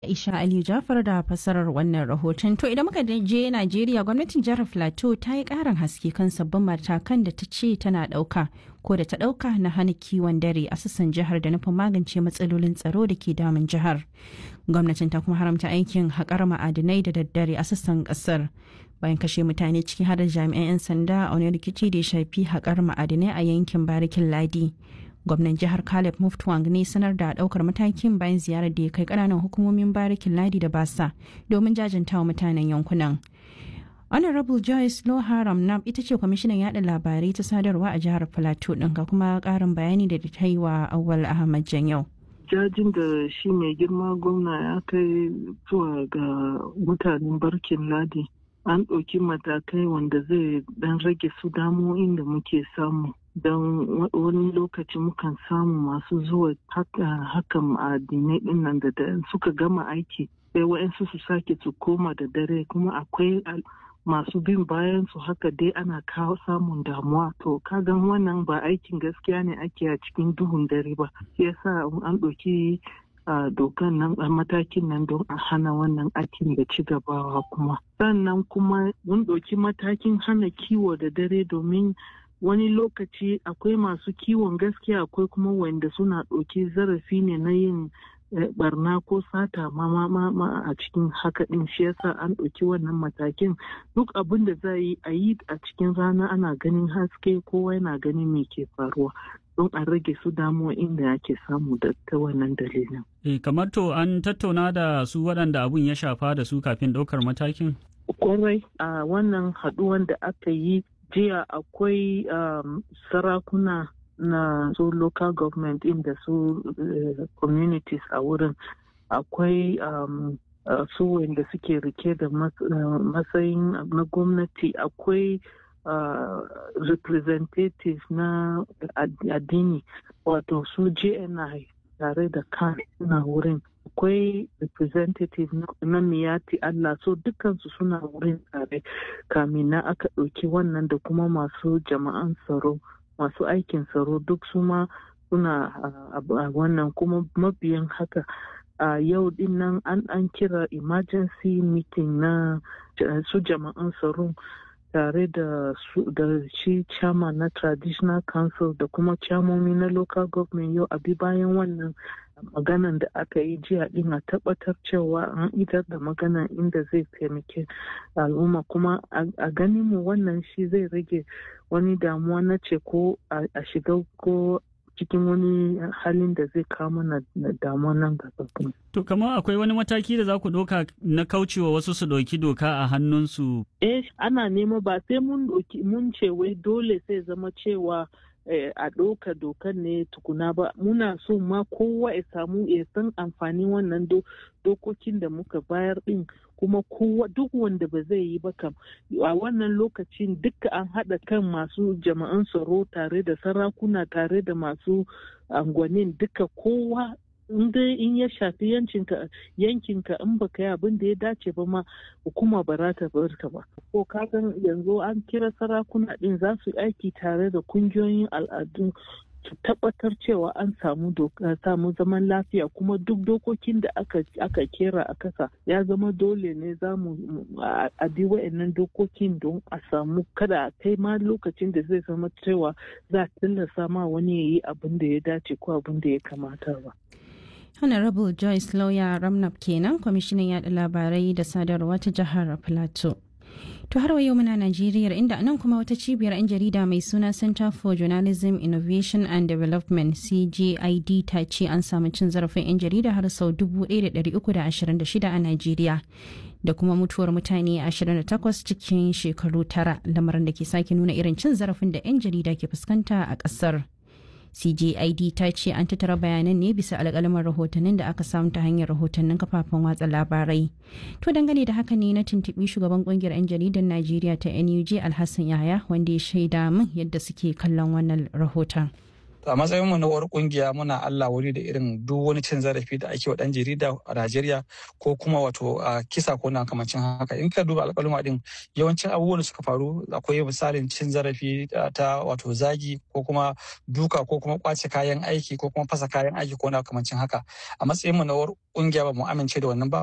Aisha Ali Jafar da fasarar wannan rahoton. To idan muka je Najeriya gwamnatin jihar Plateau ta yi karin haske kan sabbin matakan da ta ce tana ɗauka ko da ta ɗauka na hana kiwon dare a sassan jihar da nufin magance matsalolin tsaro da ke damun jihar. Gwamnatin ta kuma haramta aikin haƙar ma'adinai da daddare a sassan ƙasar. Bayan kashe mutane ciki har da jami'an 'yan sanda a wani rikici da ya shafi haƙar ma'adinai a yankin Barikin Ladi. gwamnan jihar caleb muftwang ne sanar da daukar matakin bayan ziyarar da ya kai kananan hukumomin barikin ladi da basa domin jajantawa mutanen yankunan honorable joyce loharam nam ita ce kwamishinan yada labarai ta sadarwa a jihar plateau din ga kuma karin bayani da ta yi wa awal ahmad janyau jajin da shi mai girma gwamna ya kai zuwa ga mutanen barkin ladi an ɗauki matakai wanda zai dan rage su damo'in da muke samu don wani lokaci mukan samu masu zuwa hakan addinai din nan da suka gama aiki sai wa'yansu su sake su koma da dare kuma akwai masu bin bayan su haka dai ana kawo samun damuwa to kagan wannan ba aikin gaskiya ne ake a cikin duhun dare ba shi yasa an ɗauki a dokan nan a matakin nan don a hana wannan aikin da ci gabawa kuma sannan kuma mun ɗauki matakin hana kiwo da dare domin wani lokaci akwai masu kiwon gaskiya akwai kuma wanda suna ɗauki zarafi ne na yin barna ko sata ma ma a cikin haka ɗin shi yasa an ɗauki wannan matakin duk abin da za yi a yi a cikin rana ana ganin haske kowa yana ganin me ke faruwa don a rage su damuwa inda ake samu da ta wannan dalilin. E, kamar to an tattauna da su waɗanda abun ya shafa da su kafin ɗaukar matakin? Kwarai a wannan haɗuwan da aka yi jiya akwai um, sarakuna na su local government inda su uh, communities a wurin akwai um, uh, su wanda suke rike da matsayin uh, na gwamnati akwai uh, representative na addini wato su jni tare da kan suna wurin akwai representative na miyati Allah so dukansu suna wurin tare kamin na aka ɗauki wannan da kuma masu jama'an tsaro masu aikin tsaro duk su ma suna a wannan kuma mabiyan haka a yau din nan an an kira emergency meeting na su jama'an tsaro tare da da shi chairman na traditional council da kuma chairmomi na local government yau abi bayan wannan maganan da aka yi jiya din a tabbatar cewa an idar da maganan inda zai taimake al'umma kuma a ganin mu wannan shi zai rage wani damuwa na ce ko a shiga ko cikin wani halin da zai kawo mana damuwa nan gaba kuma. To kamar akwai wani mataki da za ku ɗauka na kaucewa wasu su ɗauki doka a hannunsu? Eh ana nema ba sai mun mun ce wai dole sai zama cewa a ɗauka dokan ne tukuna ba muna so ma kowa ya samu ya san amfanin wannan dokokin da muka bayar ɗin kuma kowa duk wanda ba zai yi ba kam a wannan lokacin duka an haɗa kan masu jama'an tsaro tare da sarakuna tare da masu angwanin duka kowa in dai in ya shafi yankinka yankinka in baka yi abin da ya dace ba ma hukuma ba za ta bar ka ba ko kagan yanzu an kira sarakuna din za su aiki tare da kungiyoyin al'adu su tabbatar cewa an samu samu zaman lafiya kuma duk dokokin da aka aka kera a kasa ya zama dole ne za mu a bi wa'annan dokokin don a samu kada a kai ma lokacin da zai zama cewa za a tilasta ma wani ya yi abin da ya dace ko abin da ya kamata ba. honorable joyce lawyer ramnap kenan kwamishinan yada labarai da sadarwa ta jihar plateau to har yau muna najeriya inda nan kuma wata cibiyar 'yan jarida mai suna center for journalism innovation and development cgid ta ce an samu cin zarafin 'yan jarida har sau 1326 a najeriya da kuma mutuwar mutane 28 cikin shekaru tara lamarin da ke sake nuna irin cin zarafin da 'yan jarida ke fuskanta a ƙasar. CJID ta ce an tattara bayanan ne bisa alƙalaman rahotannin da aka samu ta hanyar rahotannin kafafen watsa labarai. To dangane da haka ne na tuntuɓi shugaban ƙungiyar 'yan jaridar Najeriya ta NUJ Alhassan Yahaya wanda ya shaida min yadda suke kallon wannan rahoton. a matsayin mu na uwar kungiya muna Allah wuri da irin duk wani cin zarafi da ake wa dan jarida a Najeriya ko kuma wato kisa ko na kamancin haka in ka duba alƙaluma din yawancin abubuwan da suka faru akwai misalin cin zarafi ta wato zagi ko kuma duka ko kuma kwace kayan aiki ko kuma fasa kayan aiki ko na kamancin haka a matsayin mu na uwar kungiya ba mu amince da wannan ba